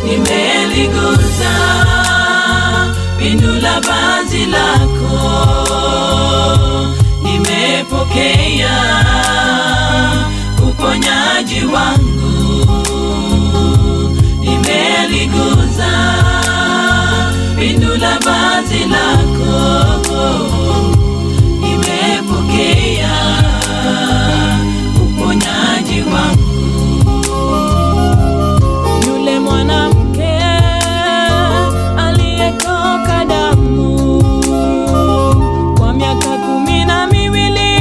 nimeliguza pindo la vazi lako, nimepokea uponyaji wangu, nimeliguza pindo la vazi lako, nimepokea uponyaji wangu. Yule mwanamke aliyetoka damu kwa miaka kumi na miwili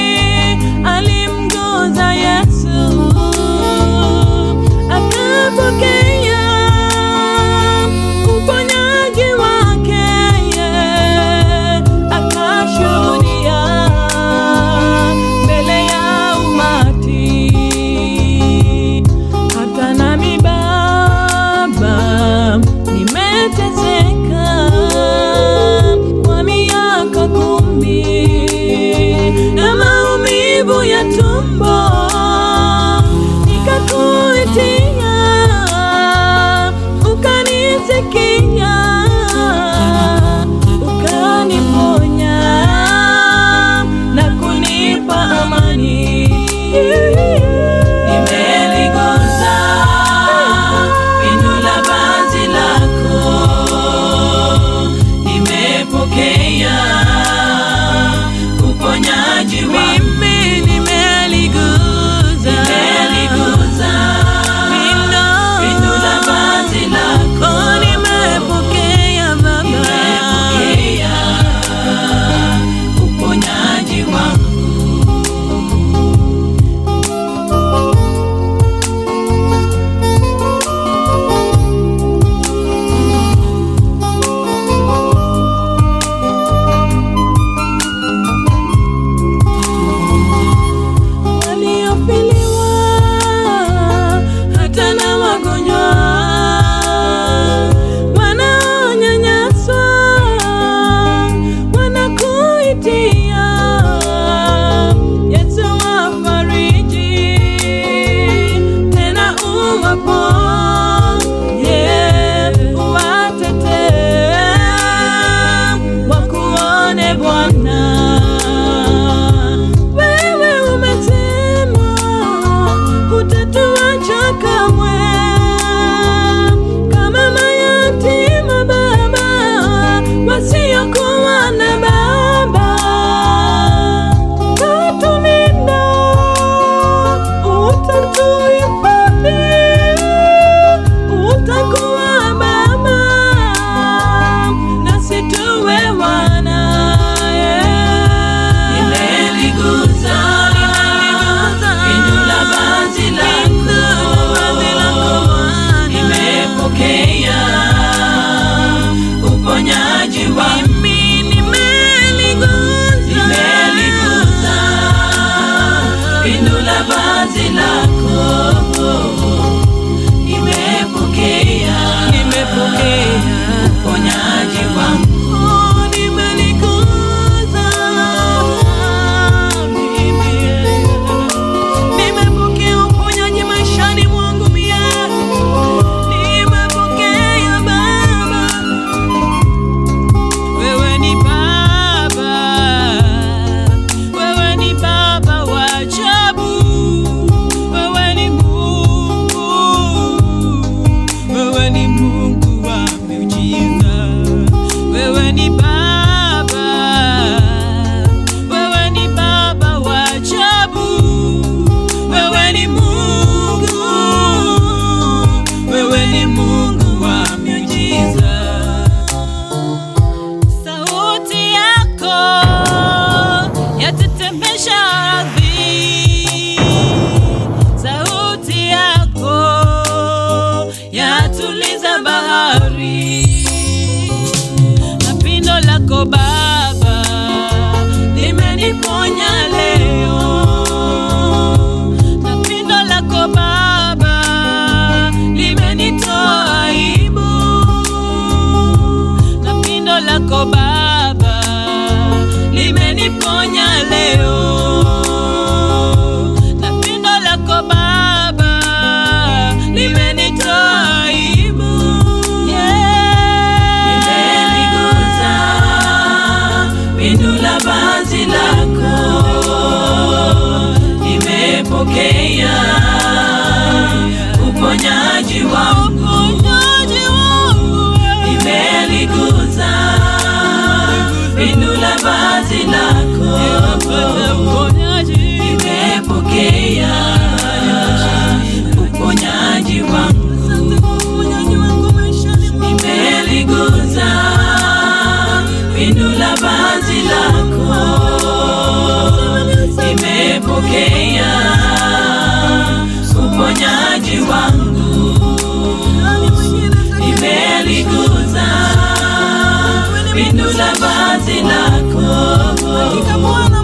alimguza Yesu, akapokea uponyaji wake, akashuhudia mbele ya umati hata nami Baba nimeteseka kwa miaka kumi na maumivu ya tumbo, nikakuitia ukanisikia, ukaniponya na kunipa amani. Nimeliguza pindo la vazi lako, nimepokea uponyaji wangu. Mimi nimeliguza, nimeliguza pindo la vazi lako, nimepokea Baba, nimepokea uponyaji wangu. waliofiliwa hata na wagonjwa wanaonyanyaswa wanakuitia Yesu wafariji tena uwaponye uwatetee wakuone Bwana wewe umesema hutatuacha kamwe, kama mayatima Baba wasiokuwa na baba. Utatulinda, utatuhifadhi, utakuwa Baba nasi tuwe wanaye. Nimeliguza pindo la vazi lako, nimepokea uponyaji wangu. Nimeliguza pindo la vazi lako, nimepokea uponyaji wangu. Nimeliguza mimi, nimepokea uponyaji maishani mwangu mie, nimepokea Baba, wewe ni Baba, wewe ni Baba wa ajabu, wewe ni Mungu, wewe ni Mungu wa miujiza, wewe ni Baba, wewe ni Baba wa ajabu, wewe ni Mungu, wewe ni Mungu wa miujiza. Sauti yako yatetemesha ardhi, sauti yako yatuliza bahari, na pindo lako Baba limeniponya leo, na pindo lako Baba limenitoa aibu na pindo lako Baba limeniponya leo, na pindo lako Baba limenitoa aibu. Pindo la vazi lako nimepokea uponyaji wangu, nimeliguza pindo la vazi lako